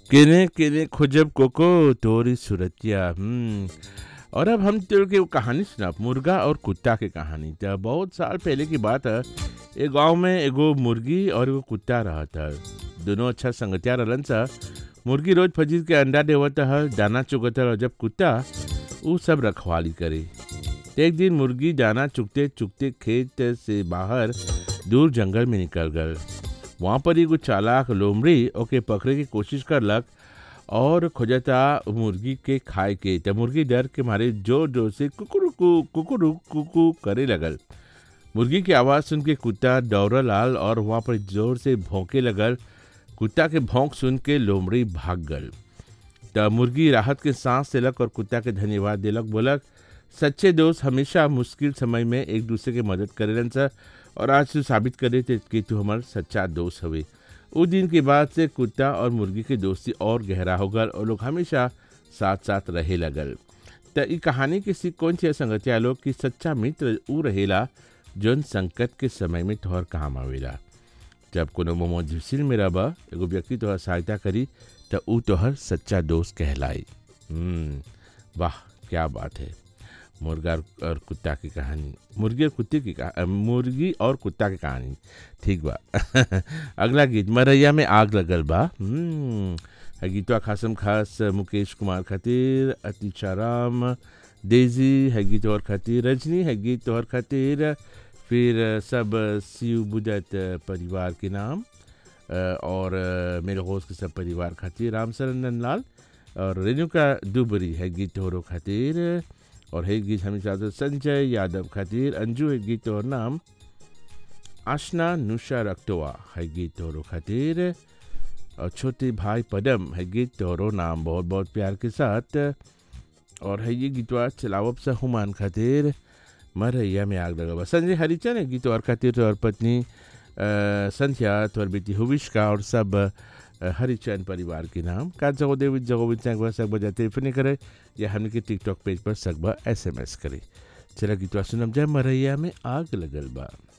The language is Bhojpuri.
केने केने खोजब कोको तोरी सुरतिया हम्म और अब हम तेरे के वो कहानी सुना मुर्गा और कुत्ता के कहानी तो बहुत साल पहले की बात है एक गांव में एगो मुर्गी और एगो कुत्ता रहा था दोनों अच्छा संगतिया रहलन सा मुर्गी रोज फजीर के अंडा देवत हल दाना चुगत हल और जब कुत्ता ऊ सब रखवाली करे तो एक दिन मुर्गी दाना चुगते चुगते खेत से बाहर दूर जंगल में निकल गल वहाँ पर एगो चालाक लोमड़ी ओके पकड़े की कोशिश करलक और खोजता मुर्गी के खाए के त मुर्गी डर के मारे जोर जोर से कुकुरुकु कुकुरु कुकु करे लगल मुर्गी की आवाज़ सुन के कुत्ता दौड़ल आल और वहाँ पर जोर से भौंके लगल कुत्ता के भौंक सुन के लोमड़ी भाग गल त मुर्गी राहत के सांस देलक और कुत्ता के धन्यवाद देलक बोलक सच्चे दोस्त हमेशा मुश्किल समय में एक दूसरे के मदद करेलन सर और आज तू साबित करे थे कि तू हमार सच्चा दोस्त हवे उस दिन के बाद से कुत्ता और मुर्गी की दोस्ती और गहरा हो गल और लोग हमेशा साथ साथ रहे लगल त ई कहानी के सीख कौन सी संगतिया लोग कि सच्चा मित्र ऊ रहेला जौन संकट के समय में तोहर काम आवेला जब कोनो मुसीबत में रह एगो व्यक्ति तोहर सहायता करी त ऊ तोहर सच्चा दोस्त कहलाई हम्म, वाह क्या बात है मुर्गा और कुत्ता की कहानी मुर्गी और कुत्ते की कहा मुर्गी और कुत्ता की कहानी ठीक बा अगला गीत मरैया में आग लगल बा हम्म, है गीतवा खासम खास मुकेश कुमार खातिर अतिशा राम डेजी है गीत और खातिर रजनी है गीत और खातिर फिर सब शिव बुदत परिवार के नाम अ, और अ, मेरे होस्ट के सब परिवार खातिर राम सरन लाल और रेणुका दुबरी है गीत और खातिर और है गीत हमेशा तो संजय यादव खातिर अंजू है गीत और नाम आशना नुशा रक्तवा है गीत और खातिर और छोटे भाई पदम है गीत तोरो नाम बहुत बहुत प्यार के साथ और है ये गीतवा चलावब सा हुमान खातिर मरैया में आग लगा संजय हरिचन है गीत और खातिर और पत्नी अ, संध्या तोर बेटी हुविश्का और सब अ, हरिचंद परिवार के नाम का जगो देवी जगो बिचांग सकबा जाते टेलीफोन करे या हमने के टिकटॉक पेज पर सकबा एसएमएस करे चला गीतवा सुनम जाए मरैया में आग लगल बा